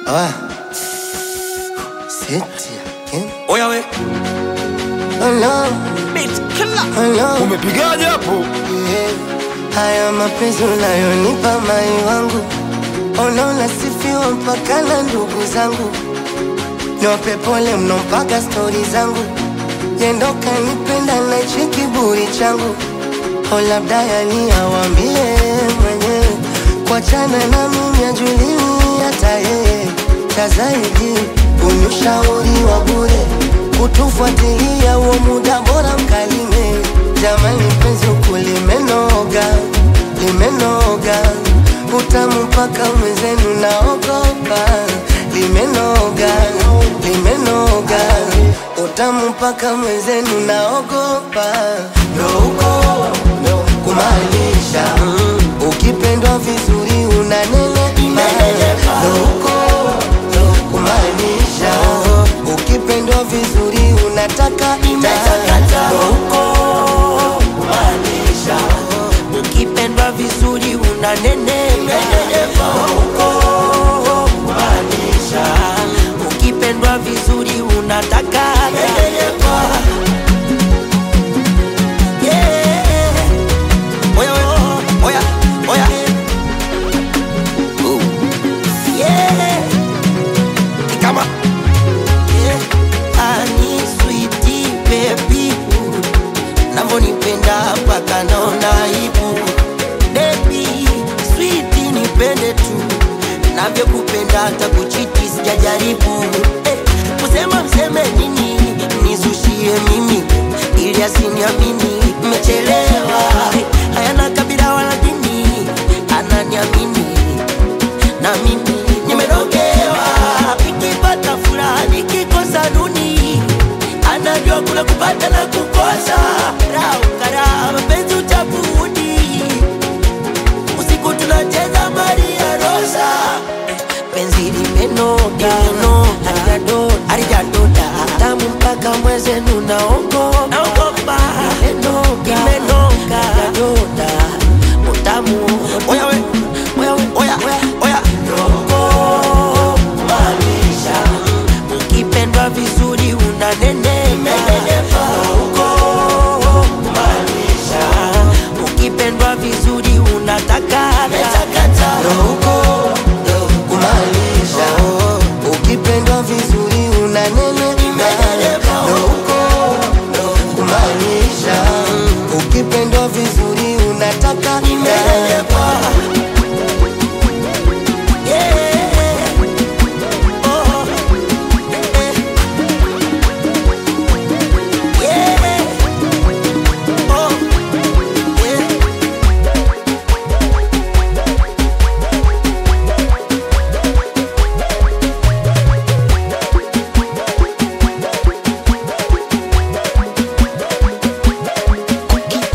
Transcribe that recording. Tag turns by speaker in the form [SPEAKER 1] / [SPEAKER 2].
[SPEAKER 1] Ah. Seti again.
[SPEAKER 2] Oya we,
[SPEAKER 1] Oh no,
[SPEAKER 2] beat killer.
[SPEAKER 1] oh no.
[SPEAKER 3] Umepigaje hapo?
[SPEAKER 1] Yeah. Haya mapenzi unayonipa mai wangu, unaona sifiwa mpaka na ndugu zangu, niwape pole mno mpaka stori zangu, yendo kanipenda na hichi kiburi changu, o labda yani awambie mwenyewe, kuachana na mimi ajulii hata yeye, cha zaidi unyushauri wa bure, kutufuatilia huo muda bora mkalime. Jamani penzi huku limenoga, limenoga, utamu mpaka mwenzenu naogopa, limenoga, limenoga, utamu mpaka mwenzenu naogopa, ndo huko kumaanisha ukipendwa vizuri unanenepa, ndo huko kumaanisha ukipendwa vizuri unataka ndo huko
[SPEAKER 2] Maanisha ukipendwa vizuri unanenepa huko. Maanisha ukipendwa vizuri unataka nenepa. Yeah. Oya, oya, oya, oya. Ooh. Yeah. Ni kama Yeah. Ani sweetie baby navyonipenda mpaka naona aibu Baby, sweet nipende tu navyokupenda hata kuchiti sijajaribu eh, kusema mseme nini nizushie mimi ili asiniamini mmechelewa hayana kabila wala dini ananiamini na mimi nimerogewa nikipata furaha nikikosa nuni anajua kuna kupata na kukosa